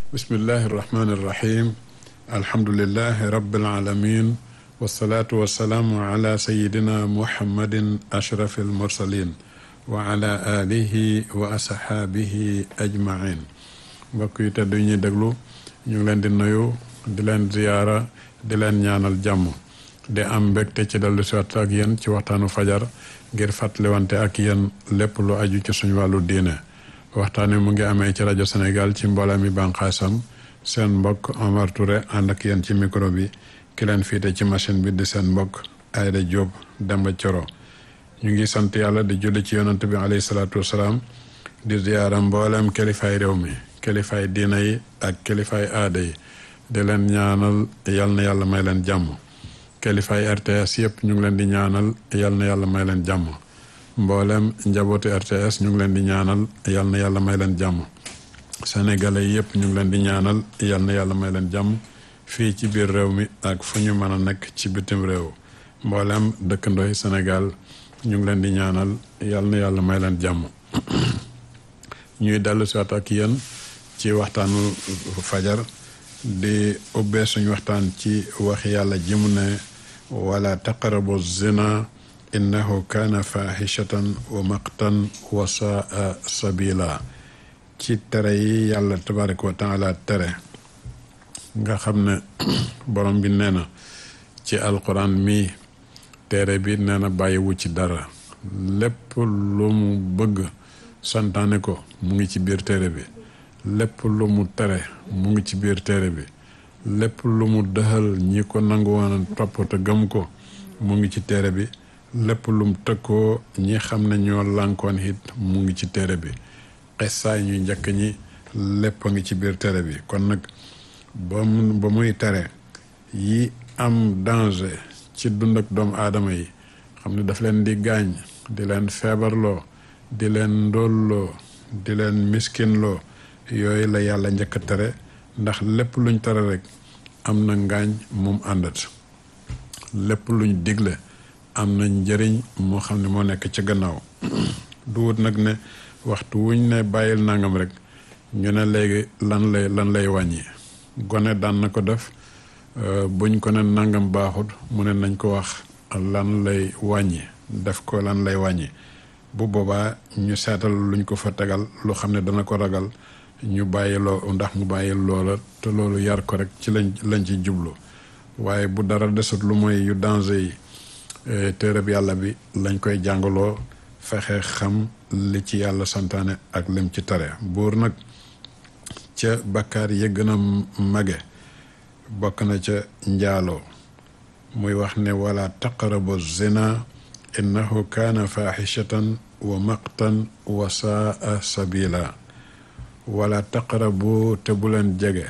bismillahi irrahmani irrahim alhamdulilahi rabilalamin wasalaatu wasalaamu ala sayidina muhammadin ashrafi almursalin wa ala alihi wa asxaabihi ajmain mbokk yi tedd ñuy déglu ñu ngi leen di nuyu di leen ziyaara di leen ñaanal jàmm di am mbégte ci dellu si waat ak yéen ci waxtaanu fajar ngir fàttaliwante ak yéen lépp lu aju ci suñu wàllu diine waxtaan wi mu ngi amee ci rajo Sénégal ci mbooloo mi bànqaasam seen mbokk Omar Touré ànd ak yéen ci micro bi ki leen fiite ci machine bi di seen mbokk Aïda Diop Demba Coro ñu ngi sant yàlla di julli ci yonant bi alayhi salaatu wasalaam di ziyaara mboolem kilifaay réew mi kilifaay diina yi ak kilifaay aada yi di leen ñaanal yal na yàlla may leen jàmm kilifaay RTS yëpp ñu ngi leen di ñaanal yal na yàlla may leen jàmm mboolem njabootu RTS ñu ngi leen di ñaanal yal na yàlla may leen jàmm sénégalais yëpp ñu ngi leen di ñaanal yal na yàlla may leen jàmm fii ci biir réew mi ak fu ñu mën a nekk ci bitim réew mboolem dëkkandooy Sénégal ñu ngi leen di ñaanal yal na yàlla may leen jàmm ñuy dellu si waat ak yéen ci waxtaanu fajar di ubbee suñu waxtaan ci wax yàlla ji mu ne wala taqarabu zina innahu kaana fahishatan wa maqtan wa saa sabila ci tere yi yàlla tabaraka wa taala tere nga xam ne borom bi nee na ci alquran mi tere bi nee na bàyyiwu ci dara lépp lu mu bëgg santaane ko mu ngi ci biir tere bi lépp lu mu tere mu ngi ci biir téere bi lépp lu mu dëxal ñi ko nangu woon topp te gëm ko mu ngi ci téere bi lépp lu mu tëkkoo ñi xam ne ñoo lànkoon it mu ngi ci téere bi xessaay ñu njëkk ñi lépp a ngi ci biir téere bi kon nag ba mu ba muy tere yi am danger ci dund ak doomu aadama yi xam ne daf leen di gaañ di leen feebarloo di leen ndóolloo di leen miskinloo yooyu la yàlla njëkk a tere ndax lépp luñ tere rek am na ngaañ mum àndat lépp luñ digle am na njëriñ moo xam ne moo nekk ci gannaaw du wut nag ne waxtu wuñ ne bàyyil nangam rek ñu ne léegi lan lay lan lay wàññi gone daan na ko def buñ ko ne nangam baaxut mu ne nañ ko wax lan lay wàññi def ko lan lay wàññi bu boobaa ñu seetal luñ ko fa tegal lu xam ne dana ko ragal ñu bàyyi loo ndax mu bàyyi loola te loolu yar ko rek ci lañ lañ ci jublu waaye bu dara desut lu mooy yu danger yi téereb yàlla bi lañ koy jàngaloo fexe xam li ci yàlla santaane ak lim ci tere buur nag ca bakkaar yi gën a mage bokk na ca njaaloo muy wax ne wala taqrabu zina innahu kaana faaxishatan wa maqtan wa saa sabila wala taqarabu te bu leen jege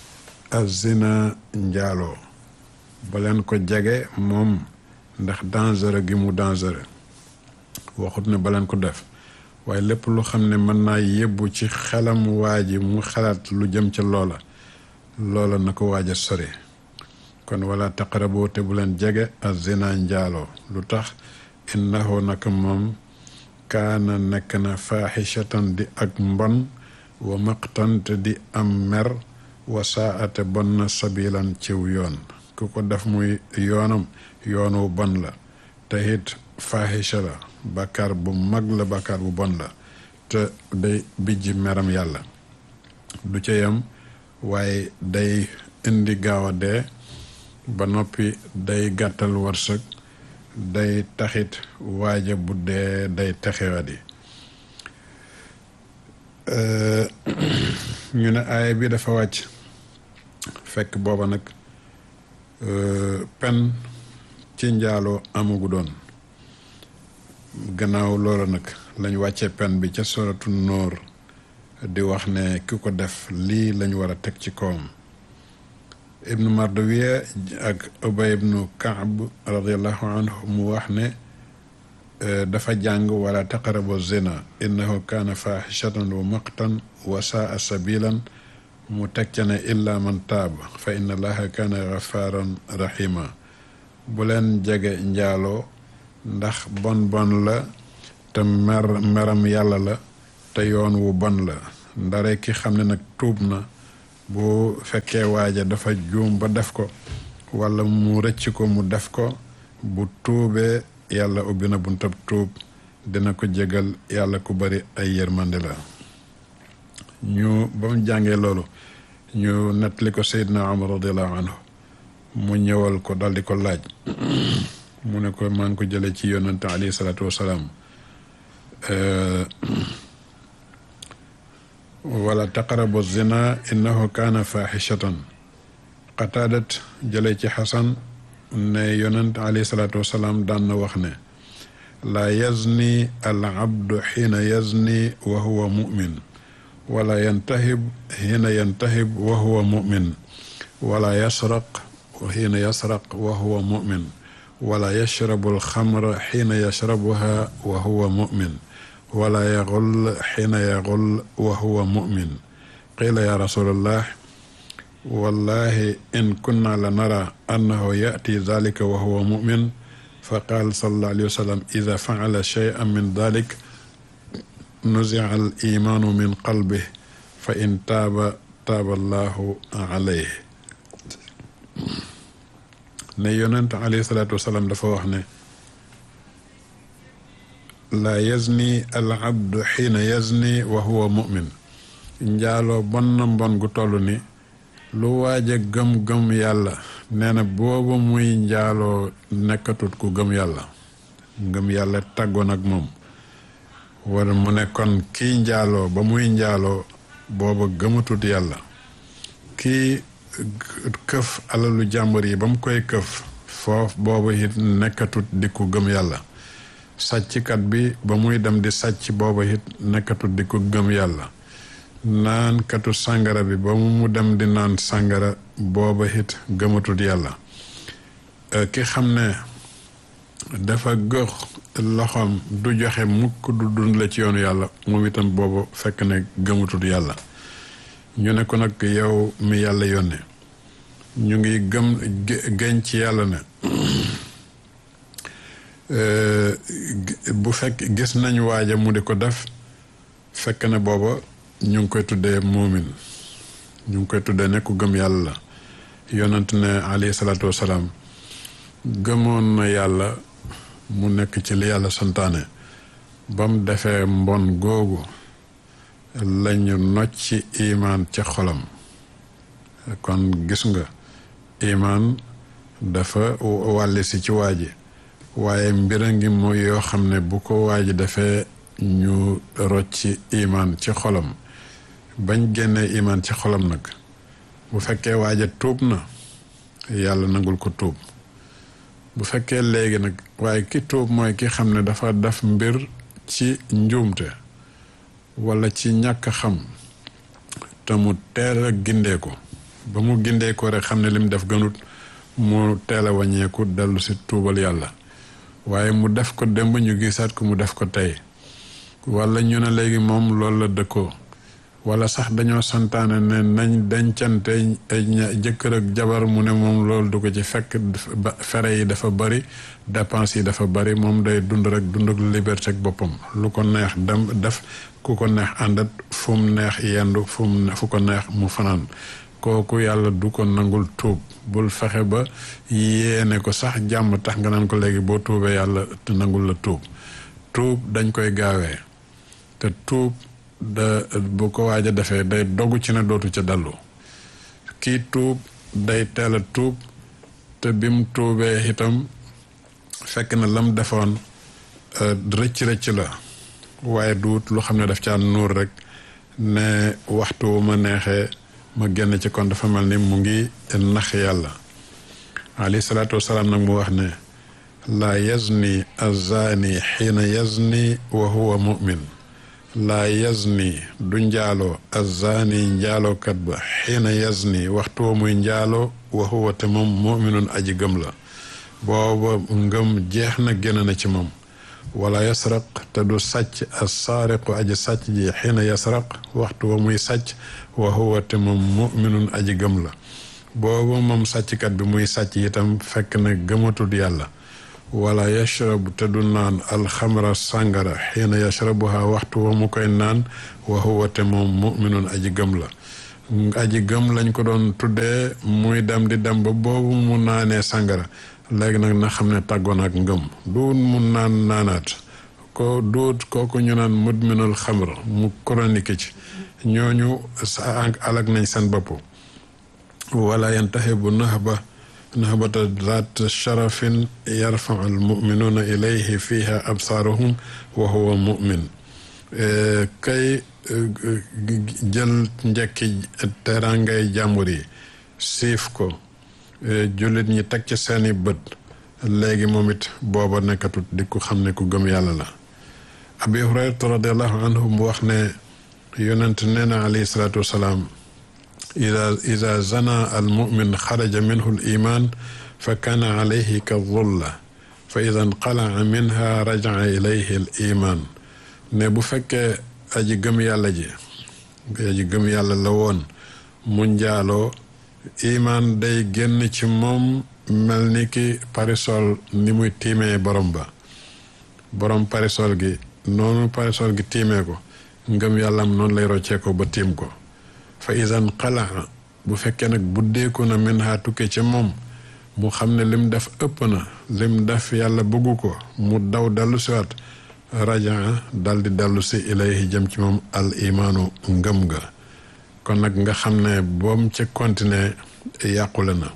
azina njaaloo ba leen ko jege moom ndax dangereux gi mu dangereux waxut ne ba leen ko def waaye lépp lu xam ne mën naa yebbu ci xelam waa ji mu xalaat lu jëm ca loola loola na ko waaj a sori kon wala taqarabu te bu leen jege azina njaaloo lu tax innahu naka moom kaana nekk na faaxishatan di ak mbon wa maqtante di am mer wa saate bon na sabilan ciw yoon ku ko def muy yoonam yoon wu bon la te it faahisha la bàkkaar bu mag la bàkkaar bu bon la te day bijji meram yàlla du ca yem waaye day indi gaaw a dee ba noppi day gàttal wërsëg day taxit waaja bu dee day texewadi ñu ne aaya bi dafa wàcc fekk booba nag pen ci njaaloo amugu doon gannaaw loola nag lañ wàccee pen bi ca soratu nóor di wax ne ki ko def lii lañ war a teg ci kawam ibnu mardawiya ak ubay ibnu kaab radiallahu anhu mu wax ne dafa jàng wala taqarabu zina innahu kaana faaxishatan wa maqtan wa saa sabilan mu teg ca ne illa man taab fa inna allaha kaana gafaaran rahima bu leen jege njaaloo ndax bon bon la te mer meram yàlla la te yoon wu bon la ndare ki xam ne nag tuub na bu fekkee waaja dafa juum ba def ko wala mu rëcc ko mu def ko bu tuubee yàlla ubbi na buntab tuub dina ko jégal yàlla ku bari ay yërmande la ñu ba mu jàngee loolu ñu nettali ko Seydina Omar radiallahu anhu mu ñëwal ko daldi ko laaj mu ne ko maa ngi ko jële ci yonante alayhi salaatu wasalaam wala taqarabu zina innahu kaana faaxishatan qataadat jële ci xasan ne yonant alayhi salaatu wasalaam daan na wax ne laa yazni al abdu xiina yazni wa huwa mumin wala yantahib xiina yantahib wa huwa mumin wala yasraq xiina yasraq wa huwa mumin wala yashrabu alxamra xiina yashrabuha wa huwa mumin wala yaxul xiina yaxul wa huwa mumin qiila ya rasulallah wallahi in kunna la nara annahu yati dalika wa huwa mumin fa qaal sallallahu alayhi wa sallam ida faala cheyan min dalik nuzia al imaanu min qalbih fa in taaba taaba allahu alayh ne yonent alayhi salaatu wasalaam dafa wax ne laa yazni al abdu xiina yazni wa huwa mumin njaaloo bon na mbon gu toll ni lu waaj a gëm-gëm yàlla nee na boobu muy njaaloo nekkatut ku gëm yàlla ngëm yàlla tàggoon ak moom wala mu ne kon kii njaaloo ba muy njaaloo booba gëmatut yàlla kii këf alalu jàmbur yi ba mu koy këf foofu booba it nekkatut di ku gëm yàlla sàcckat bi ba muy dem di sàcc booba it nekkatut di ku gëm yàlla naan katu sàngara bi ba mu dem di naan sàngara booba it gëmatut yàlla ki xam ne dafa gox loxoom du joxe mukk du dund la ci yoonu yàlla moom itam booba fekk ne gëmatut yàlla ñu ne ko nag yow mi yàlla yónne ñu ngi gëm gën ci yàlla ne bu fekk gis nañ waaja mu di ko def fekk ne booba ñu ngi koy tuddee muumin ñu ngi koy tuddee ne ku gëm yàlla la yonent ne alayhi salaatu wasalaam gëmoon na yàlla mu nekk ci li yàlla santaane ba mu defee mbon googu lañu nocci imaan ca xolam kon gis nga imaan dafa wàlli si ci waaji waaye mbira ngi mooy yoo xam ne bu ko waaji defee ñu rocci imaan ci xolam bañ génnee imaan ci xolam nag bu fekkee waaja tuub na yàlla nangul ko tuub bu fekkee léegi nag waaye ki tuub mooy ki xam ne dafa def mbir ci njuumte wala ci ñàkk xam te mu teel a gindee ko ba mu gindee ko rek xam ne lim def gënut mu teel a wàññeeku dellu si tuubal yàlla waaye mu def ko démb ñu gisaat ko mu def ko tey wala ñu ne léegi moom loolu la dëkkoo wala sax dañoo santaane ne nañ dencante jëkkër ak jabar mu ne moom loolu du ko ci fekk fere yi dafa bari dépense yi dafa bari moom day dund rek dund ak liberté ak boppam lu ko neex dem def ku ko neex àndat fu mu neex yendu fu mu fu ko neex mu fanaan kooku yàlla du ko nangul tuub bul fexe ba yéene ko sax jàmm tax nga naan ko léegi boo tuubee yàlla te nangul la tuub tuub dañ koy gaawee te tuub da bu ko waaj a defee day dogu ci ne dootu ca dallu kii tuub day teel a tuub te bim tuubee itam fekk na lam defoon rëcc rëcc la waaye duut lu xam ne daf caa nuur rek ne waxtu wu ma neexee ma génn ci kon dafa mel ni mu ngi nax yàlla alayhi salaatu wasalaam nag mu wax ne laa yazni azani xiina yazni wa huwa mumin laa yazni du njaaloo azani njaalookat ba xiina yazni waxtu wa muy njaaloo wa huwa te moom muminun aji gëm la booba ngëm jeex na génn na ci moom wala yasraq te du sàcc as saariqu aji sàcc ji xiina yasraq waxtu wa muy sàcc wa huwa te moom muminun aji gëm la booba moom sàcckat bi muy sàcc itam fekk na gëmatul yàlla wala yashrabu te du naan alxamra sàngara xiina yashrabuha waxtu wa mu koy naan wa huwa te moom muminun aji gëm la aji gëm lañ ko doon tuddee muy dem di dem ba boobu mu naanee sàngara léegi nag na xam ne tàggoon ak ngëm duut mu naan naanaat ko duut kooku ñu naan mudminul xamr mu chronique ci ñooñu sa alag nañ seen bopp wala yantaxi bu nax ba naxbata zaat sharafin yarfau almuminuuna ilayhi fiha absaaruhum wa huwa mumin kay jël njekki terangay jàmbur yi siif ko jullit ñi teg ci seeni bët léegi moom it booba nekkatut di ku xam ne ku gëm yàlla la abi hurayrata radiallahu anhu mu wax ne yonent nee na alayhi salaatu wasalaam ida ida zana al mumin xaraja minhu l iman fa kaana alayhi ka zulla fa ida nqalaa minha rajaa ilayhi l iman ne bu fekkee aji gëm yàlla ji aji gëm yàlla la woon mu njaaloo imaan day génn ci moom mel ni ki parisol ni muy tiimee borom ba borom parisol gi noonu parisol gi tiimee ko ngëm yàllam noonu lay roccee ko ba tiim ko fa isan xalaa bu fekkee nag buddeeku na min ha tukke ci moom mu xam ne lim def ëpp na lim def yàlla bëggu ko mu daw dellu siwaat rajaa dal di dellu si ilayhi jëm ci moom al imaanu ngëm ga kon nag nga xam ne boom ci continuer yàqule na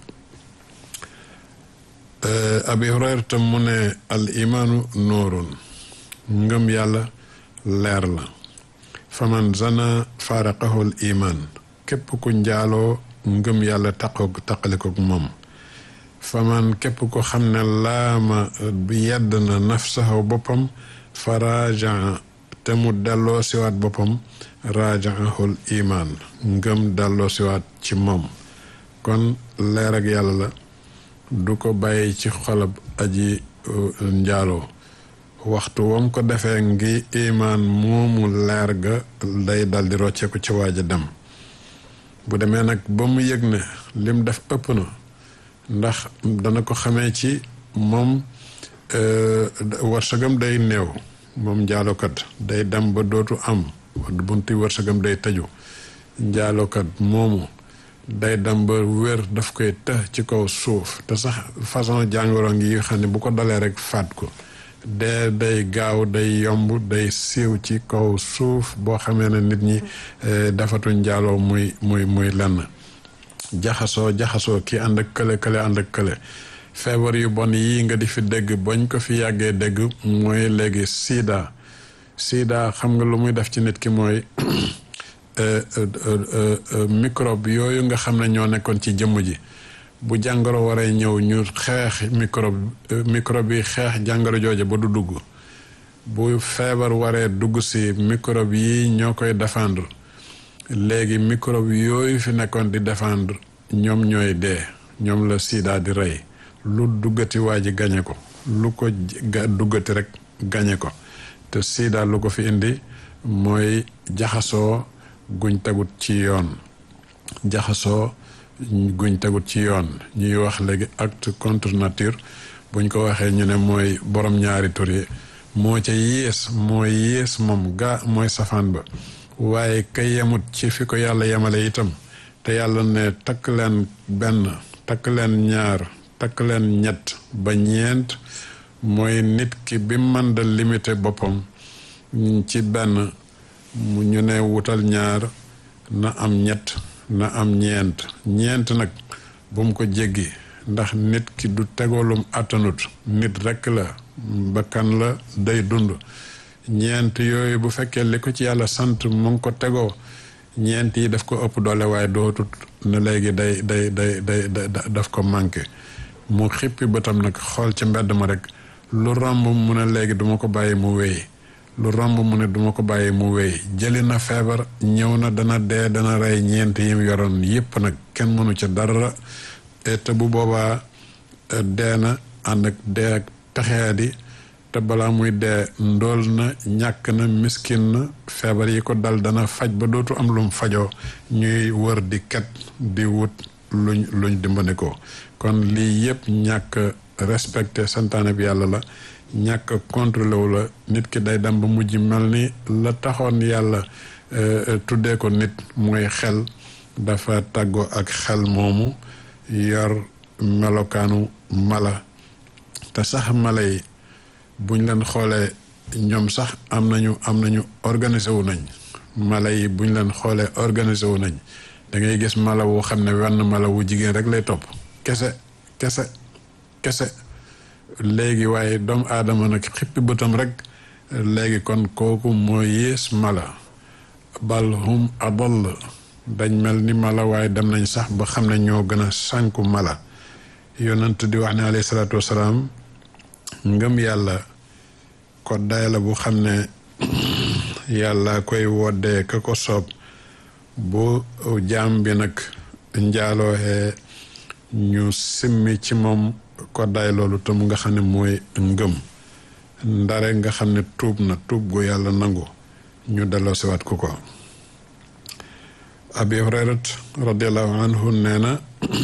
abi hurayra tam mu ne al imaanu nuurun ngëm yàlla leer la faman zana faaraqahu al iman képp ku njaaloo ngëm yàlla taqoog taqalikoog moom faman képp ko xam ne laama yedd na nafsahu boppam fa rajaa te mu delloo siwaat boppam rajaahul iman ngëm delloo siwaat ci moom kon leer ak yàlla la du ko bàyyi ci xolab aji njaaloo waxtu wam ko defee ngi imaan moomu leer ga day dal di rocceeku ci waaj a dem bu demee nag ba mu yëg ne lim def ëpp na ndax dana ko xamee ci moom wërsëgam day néew moom njaalokat day dem ba dootu am bunti wërsëgam day tëju njaalokat moomu day dem ba wér daf koy të ci kaw suuf te sax façon jàngoro ngi xam ne bu ko dalee rek faat ko dee day gaaw day yomb day siiw ci kaw suuf boo xamee ne nit ñi dafatu njaaloo muy muy muy lenn jaxasoo jaxasoo ki ànd ak kële kële ànd ak kële feebar yu bon yii nga di fi dégg bañ ko fi yàggee dégg mooy léegi sida sida xam nga lu muy def ci nit ki mooy microbe yooyu nga xam ne ñoo nekkoon ci jëmm ji bu jàngoro waree ñëw ñu xeex microbe microbe yi xeex jàngoro jooja ba du dugg bu feebar waree dugg si microbe yi ñoo koy défendre léegi microbe yooyu fi nekkoon di défendre ñoom ñooy dee ñoom la sida di rey lu duggati waa ji gañe ko lu ko duggati rek gañe ko te sida lu ko fi indi mooy jaxasoo guñ tegut ci yoon jaxasoo guñ tegut ci yoon ñuy wax léegi acte contre nature buñ ko waxee ñu ne mooy borom ñaari tur yi moo ca yées mooy yées moom gaa mooy safaan ba waaye ka yemut ci fi ko yàlla yemale itam te yàlla ne takk leen benn takk leen ñaar takk leen ñett ba ñeent mooy nit ki bi man da limité boppam ci benn mu ñu ne wutal ñaar na am ñett na am ñeent ñeent nag bu mu ko jéggi ndax nit ki du tegoolum àttanut nit rekk la bakkan la day dund ñeent yooyu bu fekkee li ko ci yàlla sant mu ngi ko tegoo ñeent yi daf ko ëpp doole waaye dootut ne léegi day day day day daf ko manqué mu xippi bëtam nag xool ci mbedd ma rek lu romb mu ne léegi duma ko bàyyi mu wéy lu romb mu ne duma ko bàyyi mu wéy jëli na feebar ñëw na dana dee dana rey ñeent yim yoroon yépp nag kenn mënu ca dara te bu boobaa dee na ànd ak dee ak texeadi te balaa muy dee ndool na ñàkk na miskin na feebar yi ko dal dana faj ba dootu am lum fajoo ñuy wër di ket di wut luñ luñ dimbali ko kon lii yépp ñàkk respecté santaane bi yàlla la ñàkk contrôlé wu la nit ki day dem ba mujj mel ni la taxoon yàlla tuddee ko nit mooy xel dafa tàggoo ak xel moomu yor melokaanu mala te sax mala yi buñ leen xoolee ñoom sax am nañu am nañu organisé wu nañ mala yi buñ leen xoolee organisé wu nañ da ngay gis mala wu xam ne wenn mala wu jigéen rek lay topp kese kese kese léegi waaye doomu aadama nag xippi bëtam rek léegi kon kooku moo yées mala bal hum adall dañ mel ni mala waaye dem nañ sax ba xam ne ñoo gën a sànku mala yonent di wax ne alayhi salaatu wasalaam ngëm yàlla ko day la bu xam ne yàlla koy woddee ka ko soob bu jaam bi nag njaalooxee ñu simmi ci moom ko day loolu te mu nga xam ne mooy ngëm ndare nga xam ne tuub na tuub gu yàlla nangu ñu delloo siwaat ku ko abi hurayrat radiallahu anhu nee na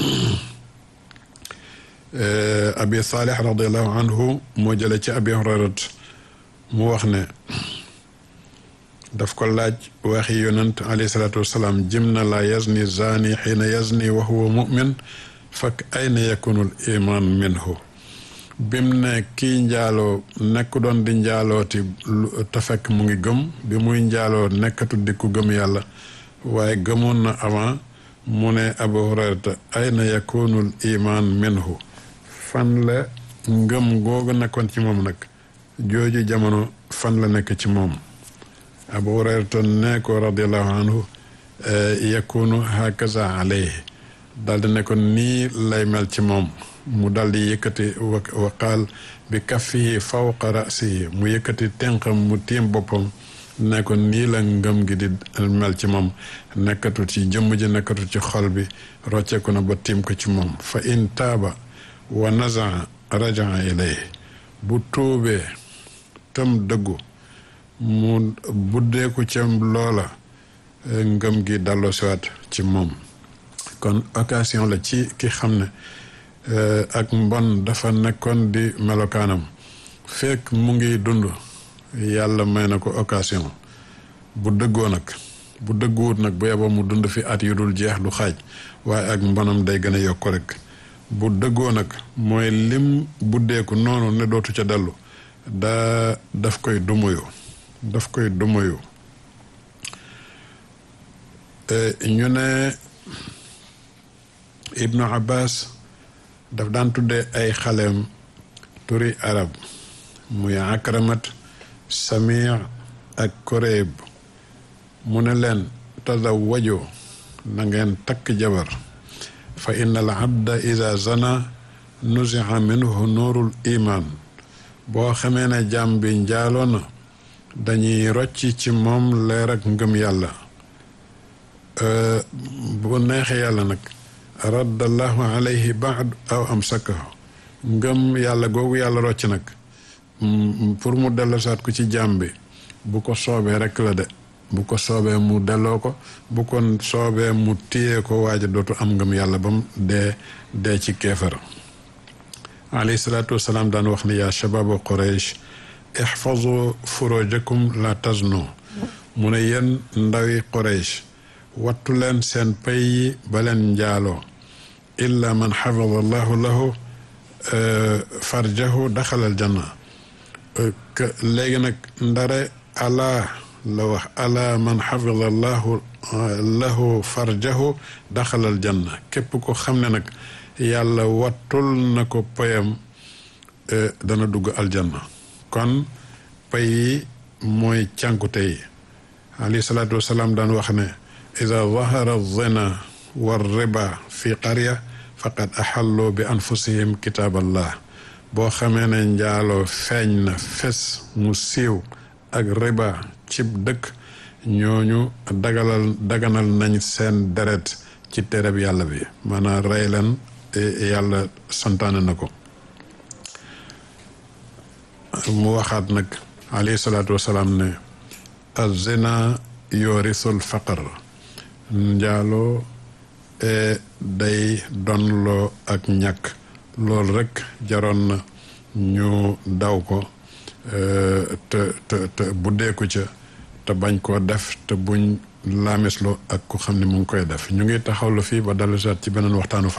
abi saalih radiallahu anhu moo jële ci abi hurayrat mu wax ne daf ko laaj waxi yonent alayhi salaatu wasalaam jim na la yazni zani xiina yazni wa huwa mumin fakk ayna yakunul iman minhu bim ne kii njaaloo nekk doon di njaalooti te fekk mu ngi gëm bi muy njaaloo nekkatu di ku gëm yàlla waaye gëmoon na avant mu ne abu hurayrata ayna yakunul iman minhu fan la ngëm googu nekkoon ci moom nag jooju jamono fan la nekk ci moom abu hurayrata ne ko radiallahu anhu yakunu hakaza alayhi daldi ne ko nii lay mel ci moom mu daldi yëkkati wa qaal bi kaffihi fawqa rasihi mu yëkkati tenqam mu tiim boppam ne ko nii la ngëm gi di mel ci moom nekkatu ci jëmm ji nekkatu ci xol bi rocceeku na ba tiim ko ci moom fa in taaba wa nazaa rajaa ilayhi bu tuubee tam dëggu mu buddeeku ca loola ngëm gi dalloo siwaat ci moom kon occasion la ci ki xam ne ak mbon dafa nekkoon di melokaanam fekk mu ngi dund yàlla may na ko occasion bu dëggoo nag bu dëgguwut nag bu yeboo mu dund fi at yu dul jeex du xaaj waaye ak mbonam day gën a yokk rek bu dëggoo nag mooy lim buddeeku noonu ne dootu ca dellu daa daf koy dumuyu daf koy dumuyu ñu ne ibnu abbas daf daan tuddee ay xaleem turi arab muy akramat samir ak koreeb mu ne leen tazawwaju na ngeen takk jabar fa inna al abda ida zana nuziha minhu nuurul iman boo xamee ne jàmm bi njaaloo na dañuy rocc ci moom leer ak ngëm yàlla bu neexee yàlla nag raddallahu alayhi baad aw amsakahu ngëm yàlla googu yàlla rocc nag pour mu dellosaat ko ci jàmm bi bu ko soobee rek la de bu ko soobee mu delloo ko bu ko soobee mu téye ko waaja dootu am ngëm yàlla ba mu dee dee ci keefar alayhi salaatu wasalaam daan wax ne yaa shababa quraysh ixfazu furojakum la taznu mu ne yéen ndawi quraysh wattu leen seen pay yi ba leen njaaloo illa man xafada allahu lahu farjahu daxalal janna léegi nag ndare alaa la wax alaa man xafida allahu lahu farjahu daxalal janna képp ko xam ne nag yàlla wattul na ko payam dana dugg aljanna kon pay yi mooy cànkute yi alayhi salaatu wasalaam daan wax ne ida zahara zina war riba fi qarya faqad axallu bi anfusihim kitaaballah boo xamee ne njaaloo feeñ na fes mu siiw ak riba cib dëkk ñooñu dagalal daganal nañ seen deret ci tereb yàlla bi maanaam rey leen yàlla santaane na ko mu waxaat nag alayhi salaatu wasalaam ne azina yorisul faqar njaaloo day donloo ak ñàkk loolu rekk jaroon na ñu daw ko te te te buddeeku ca te bañ koo def te buñ laamesloo ak ku xam ne mu ngi koy def ñu ngi taxawlu fii ba dalu saat ci beneen waxtaanu